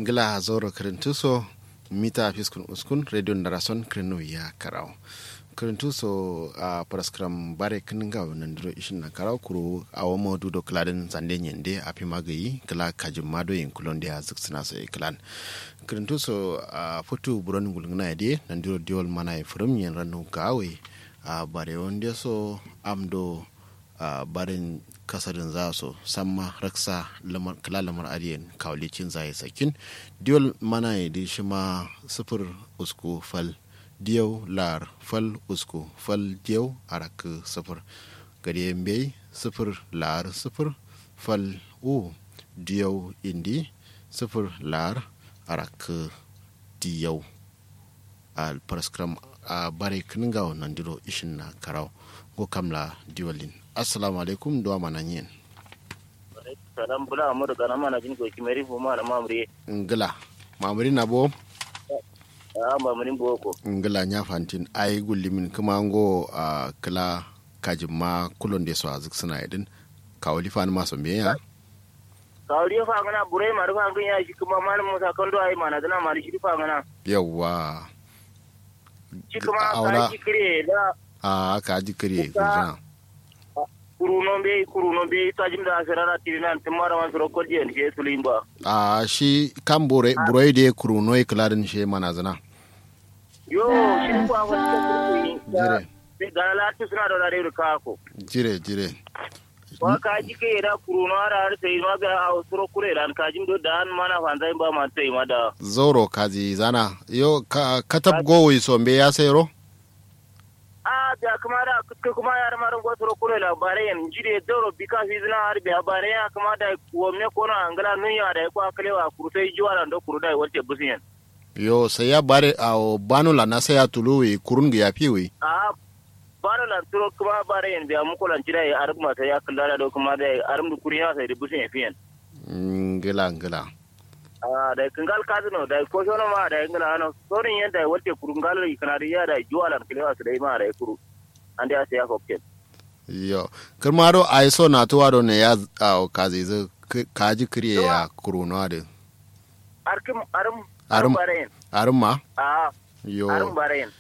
ngila zoro kirintuso mita fiskun uskun radio narason kirinu ya karau kirintuso a paraskram bare kininga nandiro ishin na karau kuro awo modu do kladin zande nyende api magayi kala kajim mado yin kulon dia ziksina so iklan kirintuso a futu buron gulngna yade nandiro diol mana e furum yen ranu gawe a bare wonde so amdo a barin kasarin za su samma raksa kala lamar ariyan kawlicin zai sakin diol mana ya di shi ma sufur usku fal diyau lar fal usku fal diyau arak sufur gari bai sufur lar sufur fal u diyau indi sufur lar arak diyau a paraskram a bare kininga nan diro ishin na karau go kamla diwalin assalamu alaikum duwa mana yin salam bula amur kana mana jin ko kimeri fu mana mamri ngila mamri na bo a mamri boko ngila nya fantin ai gullimin kuma ngo a kala kajin ma kulon de so azik suna idin kawli fa ma so ya kawli fa ngana burai ma rufa ngun ya shi kuma malam musa kan do ai mana dana mari shi fa ngana yawa shi kuma ka ji kire da a ka ji kire kuma kuruno be kuruno be tajim da asirara tinan timara man soro kodi en ke sulimba a shi kan bore buroi de kuruno e kladin she manazana yo shi ko awon ko jire be galala tu suna da dare ka ko jire jire wa ka ji ke da kuruno ara har sai ma ga a soro kure dan ka jim do dan mana fanzai ba man tai ma da zoro kaji zana yo ka katab gowi so mbe ya sayro a da kuma da kuka kuma yar marin gwato kuro labarai yan jide doro bika fi zina har bi labarai ya kuma da wamne kono angala nunya da kwa kalewa kurtai jiwa da kuru da wace busiyan yo sai ya bare a banu la na sai ya tuluwi kurun ga yafi wi a banu la turo kuma bare yan biya muku lan jira ya arab mata ya kalla da kuma da arab du kuriya sai da busiyan fiyan ngila ngila a da kangal kazino da ko shono ma da ngala ano sorin yanda wace kurungal kana da ya da jiwa lan kalewa sai ma da kuru ande ase ya hokkel yo kirmaro ai so na tuwa do ne ya a kazi zu kaji kriye ya kuruno de arkim arum Arum. barayin arum ma a yo arum barayin